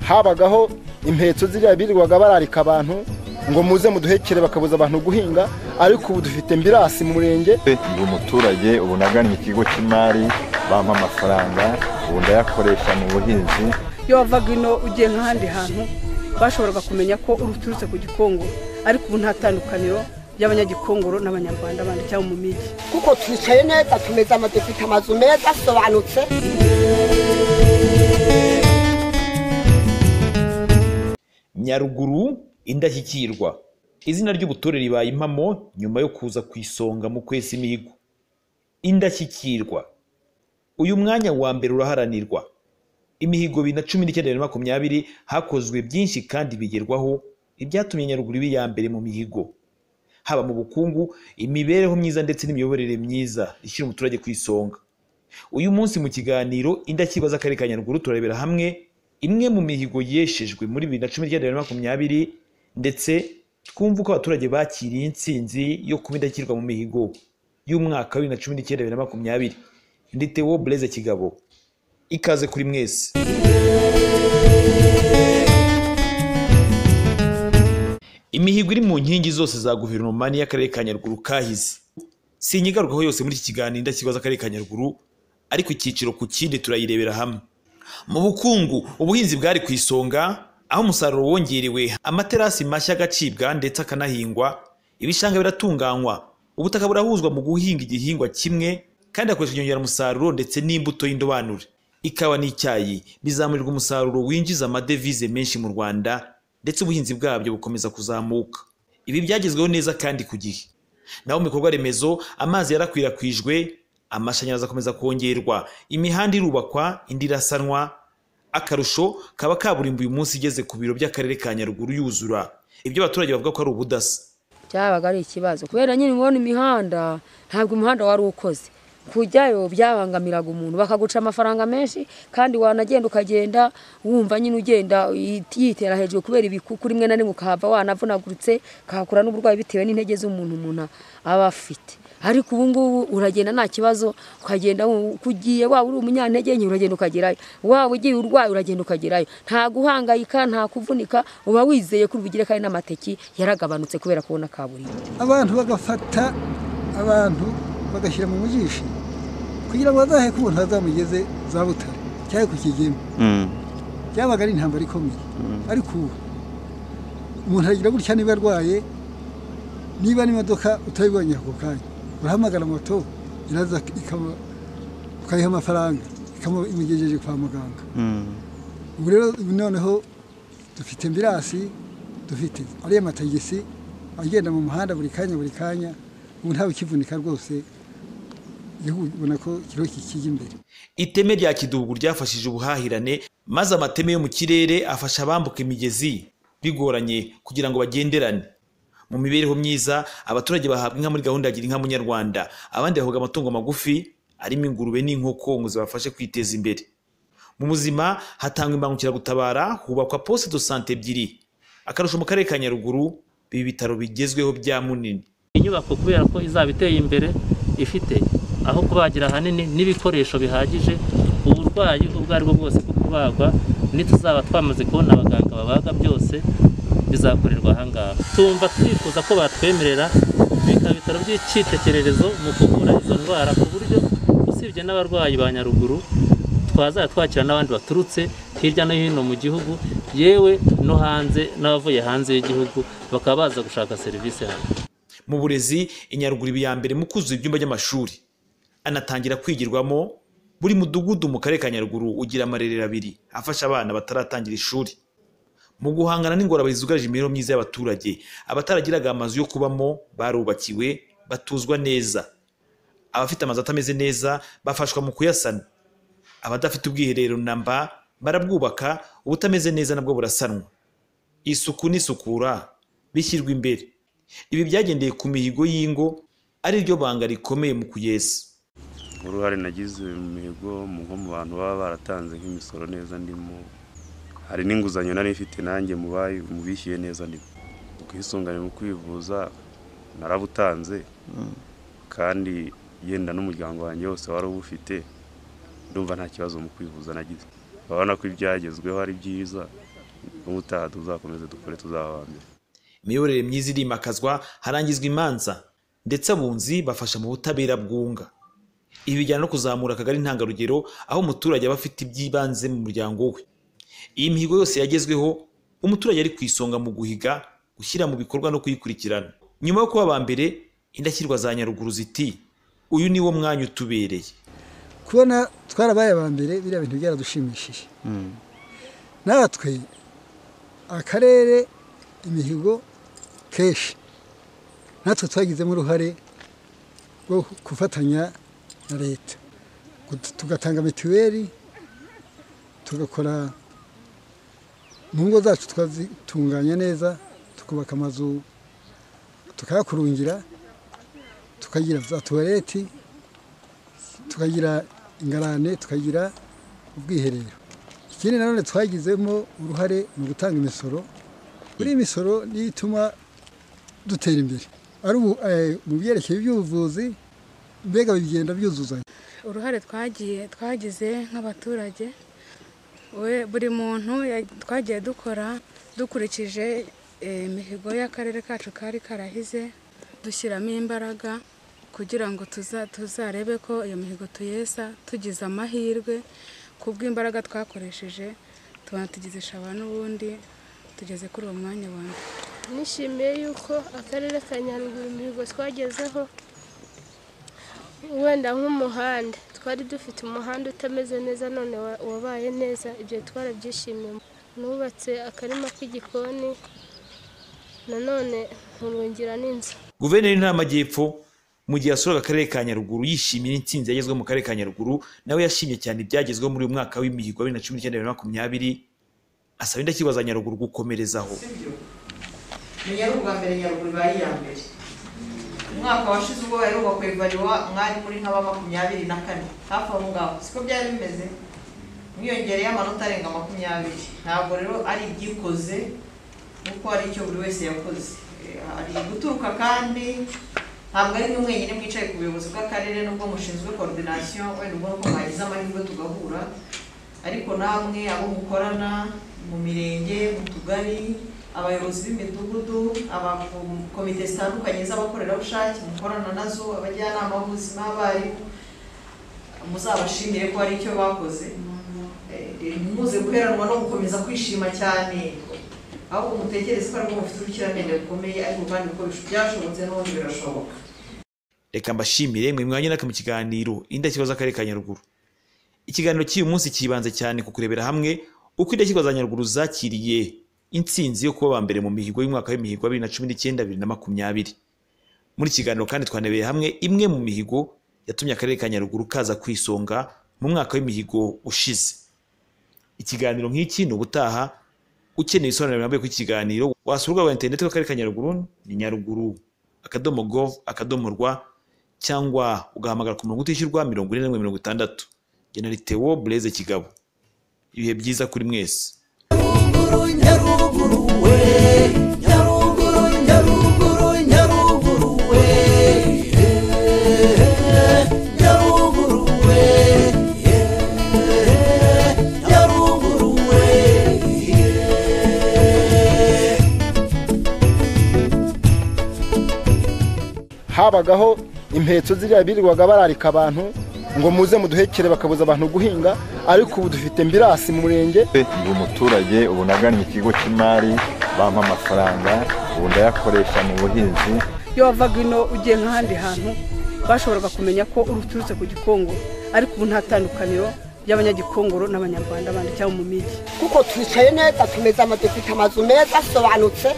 habagaho impetso ziriya birirwaga bararika abantu ngo muze muduhekere bakabuza abantu guhinga ariko ubu dufite mbirasi mu murenge ndi umuturage ubu nagannye ikigo cy'imari bampa amafaranga ubu ndayakoresha mu buhinzi iyo wavaga ino ugiye nk'ahandi hantu bashoboraga kumenya ko uturutse ku gikongoro ariko ubu nta tandukaniro y'abanyagikongoro n'abanyarwanda bandi cyangwa mu migi kuko twicaye neza tumeze ama dufite amazu meza asobanutse nyaruguru indashyikirwa izina ry'ubutore ribaye impamo nyuma yo kuza ku isonga mu kwesa imihigo indashyikirwa uyu mwanya wa mbere uraharanirwa imihigo bibiri na cumi n'icyenda na makumyabiri hakozwe byinshi kandi bigerwaho ibyatumye nyaruguru iba iya mbere mu mihigo haba mu bukungu imibereho myiza ndetse n'imiyoborere myiza ishyira umuturage ku isonga uyu munsi mu kiganiro indakibaza akarere ka nyaruguru turarebera hamwe imwe mu mihigo yeshejwe muri bibiri na cumi n'icyenda na makumyabiri ndetse twumva uko abaturage bakiriye intsinzi yo kuba indashyikirwa mu mihigo y'umwaka wa bibiri na cumi n'icyenda bibiri na makumyabiri ndi Theo Blaise Kigabo ikaze kuri mwese imihigo iri mu nkingi zose za guverinoma n'iy'akarere ka nyaruguru kahize sinyigarukaho yose muri iki kiganiro ndakibaza akarere ka nyaruguru ariko icyiciro ku kindi turayirebera hamwe mu bukungu ubuhinzi bwari ku isonga aho umusaruro wongerewe amaterasi mashya agacibwa ndetse akanahingwa ibishanga biratunganywa ubutaka burahuzwa mu guhinga igihingwa kimwe kandi hakoreshwa inyongeramusaruro ndetse n'imbuto y'indobanure ikawa n'icyayi bizamurirwa umusaruro winjiza amadevize menshi mu rwanda ndetse ubuhinzi bwabyo bukomeza kuzamuka ibi byagezweho neza kandi ku gihe naho mu bikorwa remezo amazi yarakwirakwijwe amashanyarazi akomeza kongerwa imihanda irubakwa indi irasanwa akarusho kaba kaburimbo uyu munsi igeze ku biro by'akarere ka nyaruguru yuzura ibyo abaturage bavuga ko ari ubudasa cyabaga ari ikibazo kubera nyine ubona imihanda ntabwo umuhanda wari ukoze kujyayo byabangamiraga umuntu bakaguca amafaranga menshi kandi wanagenda ukagenda wumva nyine ugenda yitera hejuru kubera ibikuku rimwe na rimwe ukahava wanavunaguritse kahakura n'uburwayi bitewe n'intege z'umuntu umuntu aba afite ariko ubu ngubu uragenda nta kibazo ukagenda kugiye waba uri umunyantege nke uragenda ukagerayo waba ugiye urwaye uragenda ukagerayo nta guhangayika nta kuvunika uba wizeye ko ubugire kandi n'amateki yaragabanutse kubera kubona kaburimbo abantu bagafata abantu bagashyira mu mujishi kugira ngo bazahe ko umuntu azamugeze za butare cyangwa ku kigeme byabaga ari intambara ikomeye ariko ubu umuntu aragira gutya niba arwaye niba n'imodoka utayibonye ako kanya urahamagara moto iraza ukayiha amafaranga ikamugejeje kwa muganga ubu rero noneho dufite mbirasi dufite ariya matagisi agenda mu muhanda buri kanya buri kanya ubu ntawe ukivunika rwose ubona ko ikiro kijya imbere iteme rya kidubu ryafashije ubuhahirane maze amateme yo mu kirere afasha abambuka imigezi bigoranye kugira ngo bagenderane mu mibereho myiza abaturage bahabwa inka muri gahunda ya gira inka munyarwanda abandi bahabwa amatungo magufi arimo ingurube n'inkoko ngo zibafashe kwiteza imbere mu buzima hatangwa imbangukiragutabara hubakwa poste de sante ebyiri akarusho mu karere ka nyaruguru ibi bitaro bigezweho bya munini inyubako kubera ko izaba iteye imbere ifite aho kubagira hanini n'ibikoresho bihagije uburwayi ubwo ari bwo bwose bwo kubagwa n'ituzaba twamaze kubona abaganga babaga byose bizakorerwa ahangaha tumva twifuza ko batwemerera bikaba ibitaro by'icyitegererezo mu kuvura izo ndwara ku buryo usibye n'abarwayi ba nyaruguru twazajya twakira n'abandi baturutse hirya no hino mu gihugu yewe no hanze n'abavuye hanze y'igihugu bakaba baza gushaka serivisi hano mu burezi inyaruguru iba iya mbere mu kuzuza ibyumba by'amashuri anatangira kwigirwamo buri mudugudu mu karere ka nyaruguru ugira amarerero abiri afasha abana bataratangira ishuri mu guhangana n'ingorabari zugarije imibereho myiza y'abaturage abataragiraga amazu yo kubamo barubakiwe batuzwa neza abafite amazu atameze neza bafashwa mu kuyasana abadafite ubwiherero namba barabwubaka ubutameze neza nabwo burasanwa isuku n'isukura bishyirwa imbere ibi byagendeye ku mihigo y'ingo ari ryo banga rikomeye mu kugeza uruhare nagize imihigo nko mu bantu baba baratanze nk'imisoro neza ndimo hari n'inguzanyo nari ifite nanjye mu bishyuye neza ndimo ubwisungane mu kwivuza narabutanze kandi yenda n'umuryango wanjye wose wari ubufite ndumva nta kibazo mu kwivuza nagize urabona ko ibyagezweho ari byiza ubutaha tuzakomeze dukore tuzaba mbere imiyoborere myiza irimakazwa harangizwa imanza ndetse abunzi bafasha mu butabera bwunga ibi bijyana no kuzamura akagari ntangarugero aho umuturage aba afite iby'ibanze mu muryango we iyi mihigo yose yagezweho umuturage ari ku isonga mu guhiga gushyira mu bikorwa no kuyikurikirana nyuma yo kuba aba mbere indashyirwa za nyaruguru ziti uyu ni wo mwanya utubereye kubona twarabaye aba mbere biriya bintu byaradushimishije natwe akarere imihigo kenshi natwe twagizemo uruhare rwo gufatanya na leta Gut- tugatanga mituweli tugakora mu ngo zacu tukazitunganya neza tukubaka amazu tukayakurungira tukagira za tuwareti tukagira ingarane tukagira ubwiherero ikindi nanone twagizemo uruhare mu gutanga imisoro buri misoro niyo ituma dutera imbere ari ubu eh, mu byerekeye iby'ubuvuzi mbega bigenda byuzuzanya uruhare twagiye twagize nk'abaturage we- buri muntu ya- twagiye dukora dukurikije eh, imihigo y'akarere kacu kari karahize dushyiramo imbaraga kugira ngo tuza- tuzarebe ko iyo mihigo tuyesa tugize amahirwe kubw'imbaraga twakoresheje tuba tugizisha abantu ubundi tugeze kuri uwo mwanya wa mbere nishimiye yuko akarere ka nyaruguru imihigo twagezeho wenda nk'umuhanda twari dufite umuhanda utameze neza none wa- wabaye neza ibyo twarabyishimiye nubatse akarima k'igikoni nanone nkurungira n'inzu guverineri w'intara y'amajyepfo mu gihe yasuraga akarere ka nyaruguru yishimiye intsinzi yagezweho mu karere ka nyaruguru nawe yashimye cyane ibyagezweho muri uyu mwaka w'imihigo wa bibiri na cumi n'icyenda bibiri na makumyabiri asaba indashyikirwa za nyaruguru gukomerezaho menya ari ubwa mbere nyaruguru ibaye iya mbere umwaka washize ubwo bari bubakwa ivariwa mwari muri nk'aba makumyabiri na kane hafi aho ngaho siko byari bimeze mwiyongereyeho amanota arenga makumyabiri ntabwo rero ari ibyikoze kuko ari icyo buri wese yakoze Eh, hari guturuka kandi ntabwo ari mwe mwenyine mwicaye ku buyobozi bw'akarere nubwo mushinzwe koordinasiyo wenda ubwo nuko mwagize amahirwe tugahura ariko namwe abo mukorana mu mirenge mu tugari abayobozi b'imidugudu abakomite zitandukanye z'abakorerabushake mukorana nazo abajyanama b'ubuzima abarimu muzabashimire ko hari icyo bakoze Eh, muze guheranwa no gukomeza kwishima cyane ahubwo mutekereze ko aribwo mufite ubukiramende bukomeye ariko kandi uko byashobotse n'ubundi birashoboka reka mbashimire mwe mwanya naka mu kiganiro indashyikirwa z'akarere ka nyaruguru ikiganiro cy'uyu munsi cyibanze cyane ku kurebera hamwe uko indashyikirwa za nyaruguru zakiriye intsinzi yo kuba aba mbere mu mihigo y'umwaka w'imihigo wa bibiri na cumi n'icyenda bibiri na makumyabiri muri iki kiganiro kandi twanebereye hamwe imwe mu mihigo yatumye akarere ka nyaruguru kaza ku isonga mu mwaka w'imihigo ushize ikiganiro nk'iki ni ubutaha ukeneye ibisobanuro birambuye kuri iki kiganiro wasura urubuga rwa interineti rw'akarere ka nyaruguru ni nyaruguru akadomo gov akadomo rwa cyangwa ugahamagara ku murongo utishyurwa mirongo ine na rimwe mirongo itandatu genera itewo bureze kigabo ibihe byiza kuri mwese habagaho impeto ziriya birirwaga bararika abantu ngo muze muduhekere bakabuza abantu guhinga ariko ubu dufite mbirasi mu murenge ndi umuturage ubu nagannye ikigo cy'imari bampa amafaranga ubu ndayakoresha mu buhinzi iyo wavaga ino ugiye nk'ahandi hantu bashoboraga kumenya ko uturutse ku gikongoro ariko ubu nta tandukaniro y'abanyagikongoro n'abanyarwanda bandi cyangwa mu migi kuko twicaye neza tumeze ama dufite amazu meza asobanutse